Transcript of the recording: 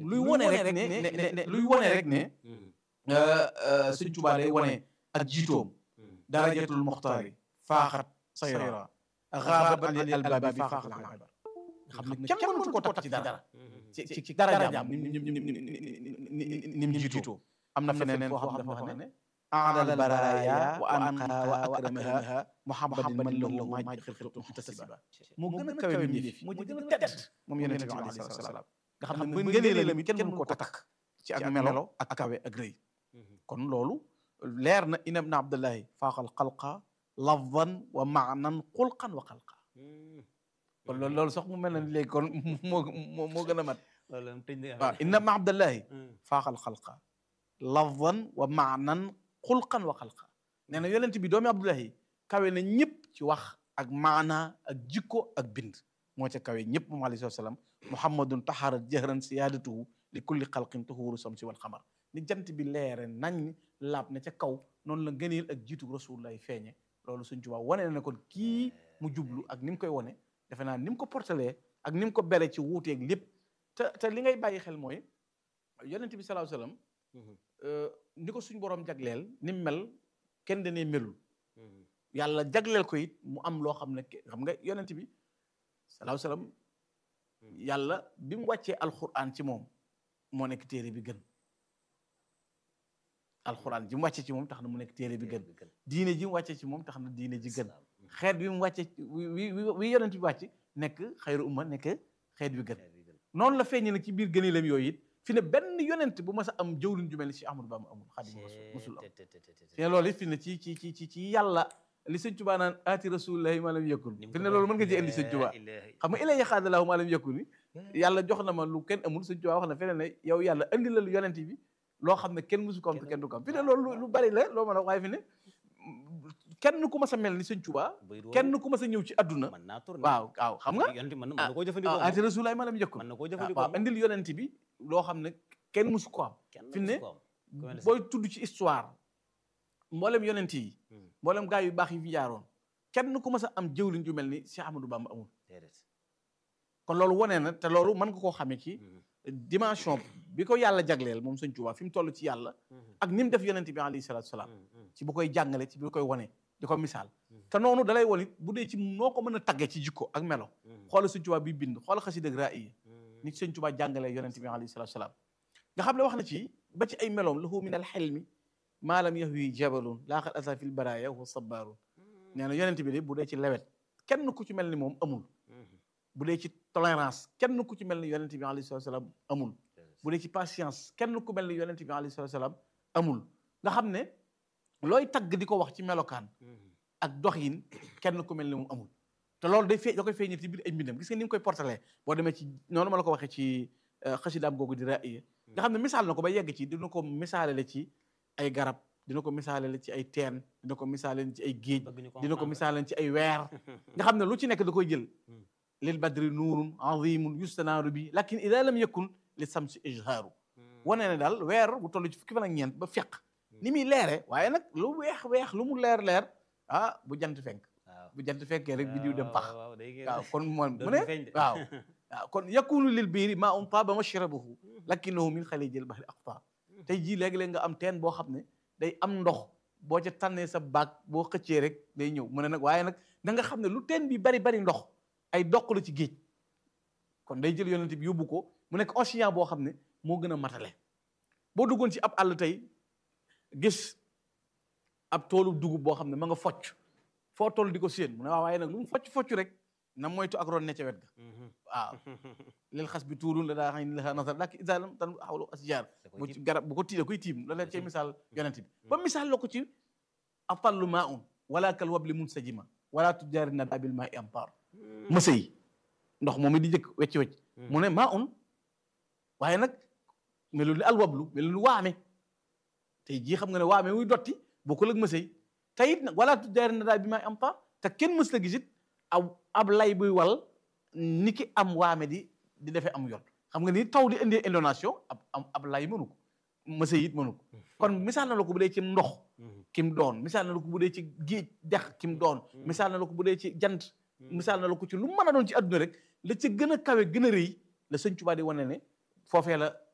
luy wone rek ne ne ne luy wone rek ne Sëñ Tuubaa day wone ak jiitoom darajatul muxtaari faaxat sayra xaabat an albaabi faaxat albar nga xam ne kenn mënatu ko takk ci dara ci ci ci darajaam ni ni ni ni mu jiitoo am na feneen foo xam dafa wax ne aadal baraya wa anqa wa akramaha muhammadin man lahu maa xilqatu muhtasiba moo gën a kawe mi def moo gën a tedd moom yonente bi alayhi salaatu salaam nga xam ne bu ngëneelam it kenn mënu ko takk ci ak melo ak kawe ak rëy kon loolu leer na inam na abdullahi faaxal xalqa lafdan wa maanan xulqan wa xalqa kon loolu loolu sax mu mel na léegi kon moo moo moo gën a mat waaw inam na abdullahi faaxal xalqa lafdan wa maanan xulqan wa xalqa nee na yonent bi doomi abdullahi kawe na ñëpp ci wax ak maana ak jikko ak bind moo ca kawe ñëpp moom alayhi salaam muhammadun taharat jahran siyaadatuhu li kulli xalqin tuhuru samsi wal xamar ni jant bi leere nañ laab ne ca kaw noonu la ngëneel ak jiitu rasulullah feeñe loolu suñ Tuubaa wane na ne kon kii mu jublu ak ni mu koy wane defe naa ni mu ko portalee ak ni mu ko bere ci wuuteeg lépp te te li ngay bàyyi xel mooy yonent bi salaahu salaam ni ko suñ borom jagleel ni mu mel kenn danee melul yàlla jagleel ko it mu am loo xam ne xam nga yonent bi salaahu salaam yàlla bi mu wàccee alquran ci moom moo nekk téere bi gën alxuraan ji mu wàcce ci moom tax na mu nekk téere bi gën diine ji mu wàcce ci moom tax na diine ji gën xeet bi mu wàcce wi wi yonent bi wàcc nekk xayru umma nekk xeet bi gën noonu la feeñe nag ci biir gëneelam yooyu it fi ne benn yonent bu mas a am jëwlin ju mel ni si Ahmadu Bamba amul Xaadimu Rasuul musul am fi ne loolu it fi ne ci ci ci ci ci yàlla li sëñ Tuubaa naan aati rasulillahi maa lam yakun fi ne loolu mën nga ci indi sëñ Tuubaa xam nga ilay xaadalaahu maa lam yakun ni yàlla jox na ma lu kenn amul sëñ Tuubaa wax na feneen ne yow yàlla andi la lu yonent bi loo xam ne kenn musu ko am te kenn du ko am fi ne loolu lu bari la loo mën a waaye fi ne kenn ku mas a mel ni sëñ Tuubaa kenn ku mas a ñëw ci adduna waaw waaw xam nga aati rasulillahi maa lam yakun waaw andil yonent bi loo xam ne kenn musu ko am fi ne booy tudd ci histoire mboolem yonent yi mboolem gaa yu baax yi fi jaaroon kenn ku mas a am jëwliñ ju mel ni Cheikh Ahmadou Bamba amul kon loolu wane na te loolu mën nga koo xamee ci dimension bi ko yàlla jagleel moom sëñ Tuubaa fi mu toll ci yàlla ak ni mu def yonent bi alayhi salaatu salaam ci bu koy jàngale ci bu koy wane di ko misaal te noonu dalay won it bu dee ci noo ko mën a tagge ci jikko ak melo xoola sëñ Tuubaa bi bind xoola xasida ak raaya ni sëñ Tuubaa jàngalee yonent bi alayhi salaatu salaam nga xam ne wax na ci ba ci ay meloom lahu min al xelmi maa lam yahwi jabalun laaxal asa fil baraya wa sabaarun nee na yonent bi de bu dee ci lewet kenn ku ci mel ni moom amul bu dee ci tolérance kenn ku ci mel ni yonent bi alayhi salatu salaam amul bu dee ci patience kenn ku mel ni yonent bi alayhi salatu salaam amul nga xam ne looy tagg di ko wax ci melokaan ak doxin kenn ku mel ni moom amul te loolu day fee da koy feeñal ci biir ay mbindam gis nga ni mu koy portalee boo demee ci noonu ma la ko waxee ci xasidaam googu di raaya nga xam ne misaal na ko ba yegg ci dina ko misaalale ci ay garab dina ko misaalale ci ay teen dina ko misaalale ci ay géej dina ko misaalale ci ay weer nga xam ne lu ci nekk da koy jël lil badri nuurun azimun yustanaaru bi lakin ida lam yakun li samsi ijhaaru wane ne daal weer bu toll ci fukki fan ak ñeent ba feq ni muy leere waaye nag lu weex weex lu mu leer leer ah bu jant fenk bu jant fekkee rek bi diw dem pax waaw kon moom mu ne waaw waaw kon yakunu lil biiri maa um taaba mashrabuhu lakinahu min xalijil bahri aqta tey jii léegi-léeg nga am teen boo xam ne day am ndox boo ca tànnee sa baag boo xëccee rek day ñëw mu ne nag waaye nag da nga xam ne lu teen bi bari bari ndox ay doq la ci géej kon day jël yonent bi yóbbu ko mu nekk océan boo xam ne moo gën a matale boo duggoon ci ab àll tey gis ab toolu dugub boo xam ne ma nga focc foo toll di ko séen mu ne waaw waaye nag lu mu focc focc rek na moytu ak ron ne ca wet ga waaw leel xas bi tuurun la daa xam ne la nasar lak isalam tan xawlu asjar bu ci garab bu ko tiida koy tiim la leen cay misaal yonent bi ba misaal la ko ci atallu maa un wala kal wabli mun sajima wala tujaari na dabil maa i ampar mësa yi ndox moom it di jëkk wecc wecc mu ne maa un waaye nag melul ni alwablu melul ni waame tey jii xam nga ne waame muy dotti bokkul ak mësa yi te it nag wala tujaari na dabil maa i ampar te kenn mës la gisit aw ab lay buy wal ni ki am waame di di defee am yoon xam nga ni taw di indee indonation ab am ab lay mënu ko mësa it mënu ko kon misaal na la ko bu dee ci ndox kim doon misaal na la ko bu dee ci géej dex kim doon misaal na la ko bu dee ci jant misaal na la ko ci lu mën a doon ci adduna rek la ca gën a kawe gën a rëy la sëñ Tuubaa di wane ne foofee la